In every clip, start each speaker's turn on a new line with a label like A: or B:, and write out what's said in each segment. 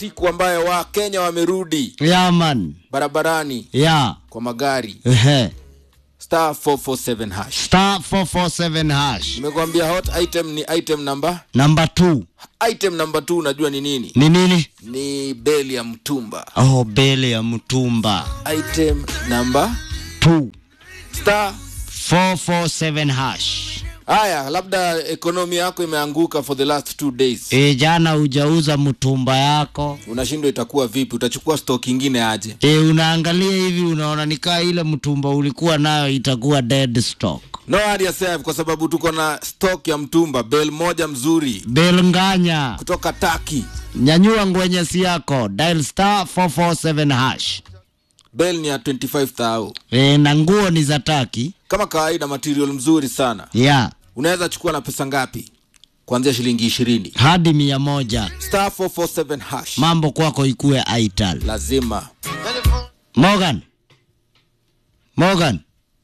A: siku ambayo wakenya wamerudi
B: ya man
A: barabarani
B: ya
A: kwa magari
B: ehe
A: star 447 hash
B: star 447 hash
A: nimekuambia hot item ni item number
B: number 2
A: item number 2 unajua ni nini
B: ni nini
A: ni beli ya mtumba
B: oh bele ya mtumba
A: item number
B: 2
A: star
B: 447 hash
A: haya labda ekonomi yako imeanguka for the last two days
B: e, jana hujauza mtumba yako
A: unashindwa itakuwa vipi utachukua stock ingine aje
B: e, unaangalia hivi unaona nikaa ile mtumba ulikuwa nayo itakuwa dead stock
A: no hadi yourself kwa sababu tuko na stock ya mtumba bel moja mzuri
B: belnganya
A: kutoka taki
B: nyanyua ngwenyesi yako dial star 447 hash
A: bel ni ya 25000
B: e, na nguo ni za taki
A: kama kawaida material mzuri sana
B: ya
A: unaweza chukua na pesa ngapi kuanzia shilingi ishirini
B: hadi mia moja
A: star 447 hash
B: mambo kwako ikue aital
A: lazima
B: morgan morgan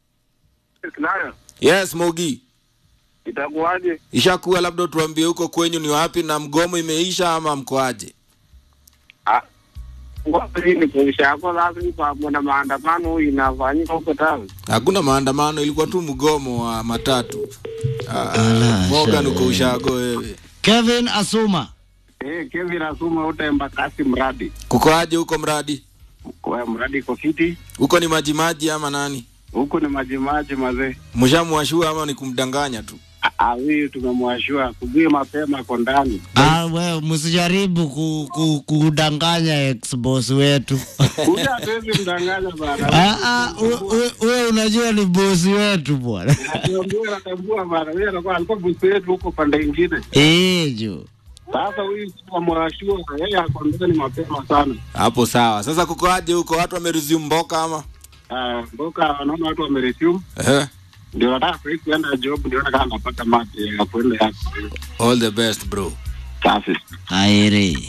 C: Nayo
A: yes mogi
C: itakuwaje?
A: ishakuwa labda tuambie huko kwenyu ni wapi na mgomo imeisha ama mkoaje
C: Ah, wapi ni kuisha yako lazima pamoja na maandamano inafanyika huko town.
A: hakuna maandamano ilikuwa tu mgomo wa matatu Ah,
B: Ala,
A: Morgan
B: sha-
A: uko ushago wewe
B: kevin asuma
C: Eh, Kevin Asuma utemba kasi mradi.
A: kukoaje huko mradi
C: Kwa mradi iko fiti.
A: huko ni majimaji ama nani
C: Huko ni maji maji mazee.
A: mshamwashua ama ni kumdanganya tu
C: Ah, ah, huyu tumemwashua kubuye mapema kwa ndani.
B: Ah, we msijaribu ku, ku, kudanganya ex-boss wetu
C: Huyu hatuwezi mdanganya bana.
B: Ah, ah, we- we- we unajua ni bosi wetu bwana
C: Natambua natambua bana. Yeye anakuwa alikuwa bosi wetu huko pande nyingine.
B: Eh, jo
C: Sasa huyu tumemwashua yeye ako ndani mapema sana.
A: hapo sawa sasa kukoaje huko watu wameresume mboka ama
C: Ah, mboka wanaona watu wameresume.
A: Ehe.
C: ndio nataka sahii kuenda job niona kama napata mati ya kuenda yako
A: all the best bro
C: safi
B: airi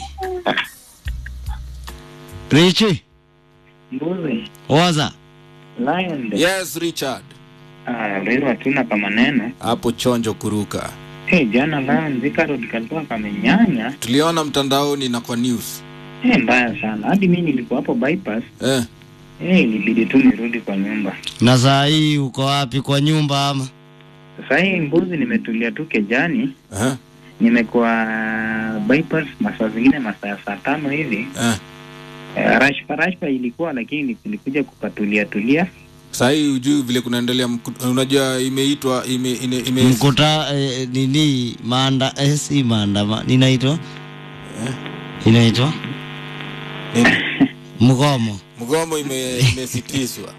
B: richi
D: Mbuzi,
B: waza
D: lion,
A: yes richard
D: ah, leo hatuna kama neno.
A: hapo chonjo kuruka
D: Hey, jana lion Thika Road kalikuwa kamenyanya.
A: tuliona mtandaoni na kwa news
D: Hey, mbaya sana. Hadi mimi nilikuwa hapo bypass.
A: eh.
D: Hey, ilibidi tu nirudi kwa nyumba.
B: na saa hii uko wapi kwa nyumba ama
D: Sasa hii mbuzi nimetulia tu kejani.
A: Eh.
D: Nimekuwa bypass masaa zingine masaa ya saa tano hivi.
A: Eh.
D: Uh, rashpa rashpa ilikuwa lakini nilikuja kukatulia tulia.
A: sahii ujui vile kunaendelea mku- unajua imeitwa ime, ime, ime,
B: mkuta eh, nini maanda eh, si maandama inaitwa inaitwa
A: nini?
B: mgomo
A: mgomo ime- imesitishwa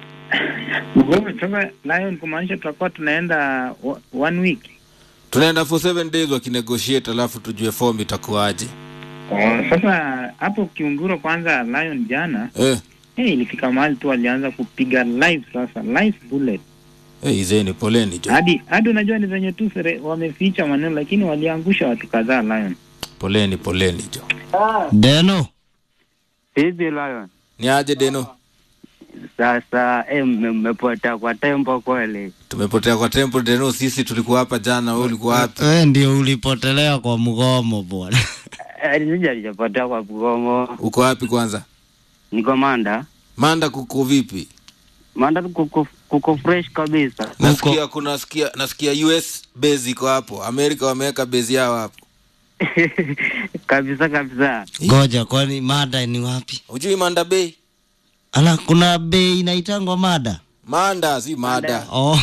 D: Mgomo sasa lion kumaanisha tutakuwa tunaenda wa- one week.
A: tunaenda for seven days wakinegotiate alafu tujue form itakuwaje
D: Oh, sasa hapo Kiunguro kwanza Lion jana
A: eh.
D: hey, ilifika mahali tu alianza kupiga live sasa live bullet
A: eh, izeni poleni jo
D: hadi hadi unajua ni venye tu sere- wameficha maneno lakini waliangusha watu kadhaa Lion.
A: poleni poleni jo
B: deno
E: Hivi Lion,
A: ni aje deno
E: sasa eh, mme- mmepotea kwa tempo kweli.
A: tumepotea kwa temple deno sisi tulikuwa hapa jana wewe ulikuwa wapi
B: we ndio ulipotelea kwa mgomo bwana
E: Eh, Sija lijapotea kwa mgomo.
A: uko wapi kwanza
E: Niko Manda.
A: manda kuko vipi
E: Manda kuko, kuko fresh kabisa.
A: nasikia kuna nasikia nasikia us base iko hapo amerika wameweka base yao hapo
E: kabisa kabisa.
B: ngoja kwani mada ni wapi
A: ujui manda bay
B: ala kuna bei inaitangwa mada
A: manda si mada
B: oh.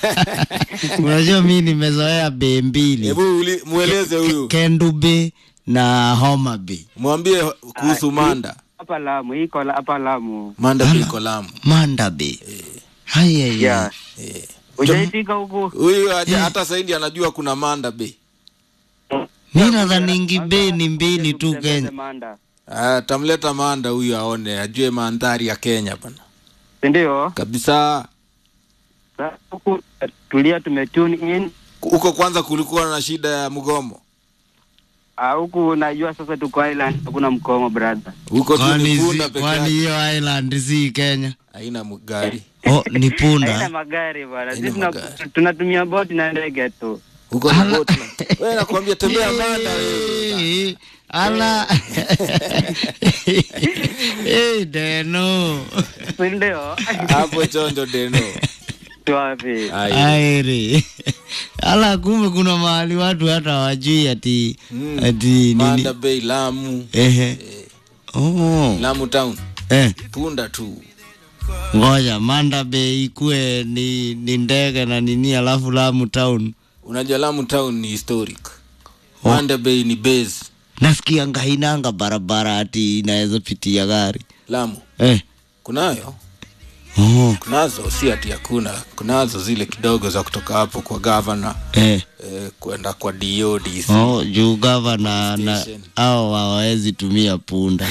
B: unajua mi nimezoea bei mbili
A: hebu uli- mweleze huyu
B: kendu bay na homa bay
A: mwambie kuhusu manda
E: Hapa Lamu, iko la- hapa Lamu.
A: manda bay iko lamu
B: manda bay haya
E: Yeah.
A: Eh.
E: Ujaitika huku?
A: huyu haja- hata saidi anajua kuna manda bay
B: mi nadhaningi bei ni mbili tu
E: Mtembeze
B: kenya
E: Manda.
A: Ah, tamleta manda huyu aone ajue mandhari ya kenya bana
E: Si ndio?
A: kabisa
E: Sasa huku tulia tumetune in.
A: huko kwanza kulikuwa na shida ya mgomo
E: Ah, huku unajua sasa tuko island hakuna mkomo brother.
A: huko tu
B: kwani
A: ni
B: si-
A: punda peke
B: kwani
A: yake
B: hiyo island si kenya
A: haina gari
B: oh, ni
E: Haina
B: punda
E: magari bwana.
A: Haina
E: Sisi tuna-
A: magari.
E: tunatumia boti na ndege tu.
A: huko ni boti wewe nakwambia tembea manda wewe
B: Eh, ala Eh, deno
E: Si ndio?
A: hapo chonjo deno
E: Wapi?
A: Ai.
B: airi ala kumbe kuna mahali watu hata wajui ati
A: Mm.
B: ati nini
A: manda bay lamu
B: ehe oh
A: lamu town
B: eh
A: tunda tu
B: ngoja manda bay ikue ni, ni ndege na nini alafu lamu town
A: unajua lamu town ni historic manda bay ni base
B: nasikia ngainanga barabara ati inaweza pitia gari
A: lamu
B: eh
A: kunayo
B: oh
A: kunazo si ati hakuna kunazo zile kidogo za kutoka hapo kwa gavana
B: eh
A: eh, kwenda kwa DODC
B: Oh, juu gavana na
A: Station.
B: au hawawezi tumia punda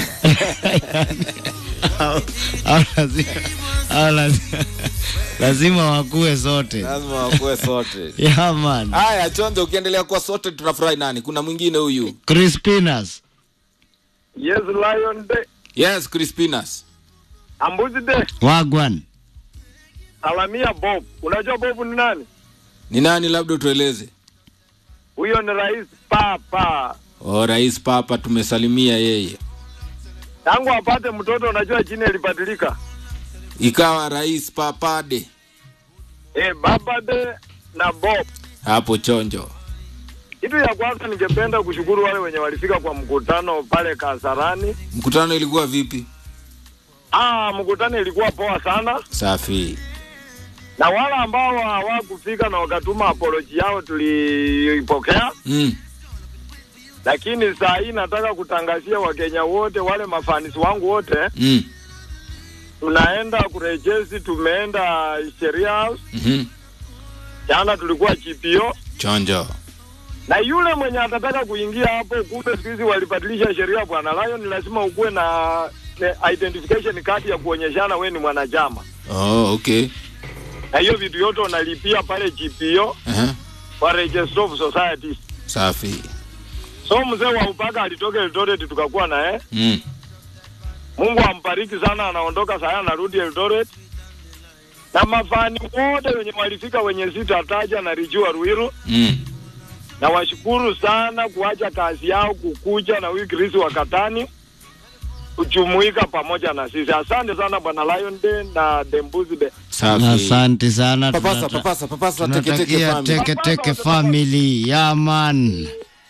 B: Au- au lazima, au lazima, lazima wakue sote
A: lazima wakuwe sote
B: yeah, man.
A: haya chonjo ukiendelea kuwa sote tunafurahi nani kuna mwingine huyu
B: Crispinas
C: Yes, Lion Day.
A: yes crispinas
C: Ambuzi Day.
B: wagwan
C: Salamia Bob. Unajua Bob ni nani?
A: ni nani labda utueleze
C: Huyo ni Rais Papa.
A: o rais papa tumesalimia yeye
C: Tangu apate mtoto, unajua jina ilibadilika.
A: ikawa rais papade
C: Eh, Baba Day na Bob.
A: hapo chonjo
C: Kitu ya kwanza ningependa kushukuru wale wenye walifika kwa mkutano pale Kasarani.
A: mkutano ilikuwa vipi
C: Ah, mkutano ilikuwa poa sana,
A: safi
C: na wale ambao hawakufika na wakatuma apology yao tuliipokea,
A: mm.
C: lakini saa hii nataka kutangazia Wakenya wote, wale mafanisi wangu wote,
A: Mm.
C: tunaenda kurejesi. Tumeenda sheria house
A: Mm-hmm.
C: jana, tulikuwa GPO
A: chonjo
C: na yule mwenye atataka kuingia hapo, kumbe siku hizi walibadilisha sheria bwana Lion, lazima ukuwe na na identification card ya kuonyeshana we ni mwanachama,
A: oh, okay
C: na hiyo vitu yote unalipia pale GPO
A: uh-huh.
C: kwa Register of Societies.
A: safi
C: So mzee wa upaka alitoka Eldoret tukakuwa naye,
A: mm.
C: Mungu ambariki sana, anaondoka saa hii anarudi Eldoret na mafani wote wenye walifika wenye sitataja na Rijua Ruiru
A: Mm.
C: na washukuru sana kuacha kazi yao kukuja na huyu Chris wa Katani kujumuika pamoja na sisi. Asante sana bwana Lion Day na Dembuzi Day.
A: safi
B: asante sana
A: papasa
B: Tunata-
A: papasa papasa teke teke
B: tunatakia
A: family
B: teke teke family yaman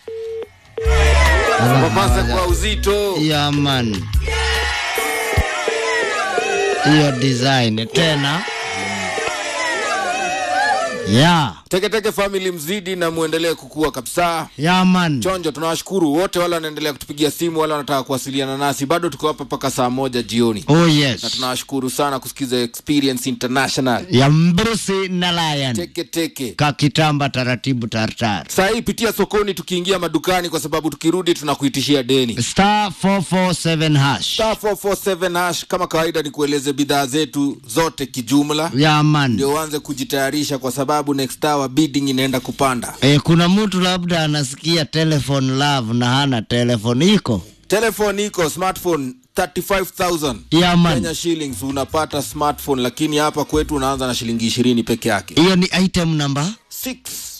A: papasa kwa uzito
B: yaman hiyo design tena ya
A: teke teke family mzidi na muendelee kukua kabisa
B: yaman
A: chonjo tunawashukuru wote wale wanaendelea kutupigia simu wale wanataka kuwasiliana nasi bado tuko hapa mpaka saa moja jioni
B: oh
A: na
B: yes
A: tunawashukuru sana kusikiza experience international
B: ya mbrusi na lion
A: teke teke
B: kakitamba taratibu tartar
A: saa hii pitia sokoni tukiingia madukani kwa sababu tukirudi tunakuitishia deni
B: star 447 hash
A: star 447 hash kama kawaida ni kueleze bidhaa zetu zote kijumla
B: yaman
A: ndio uanze kujitayarisha kwa sababu next hour bidding inaenda kupanda
B: E, kuna mtu labda anasikia telephone love na hana telephone iko
A: telefone iko smartphone 35000
B: yaman
A: Kenya shillings unapata smartphone lakini hapa kwetu unaanza na shilingi ishirini peke yake
B: hiyo ni item number
A: 6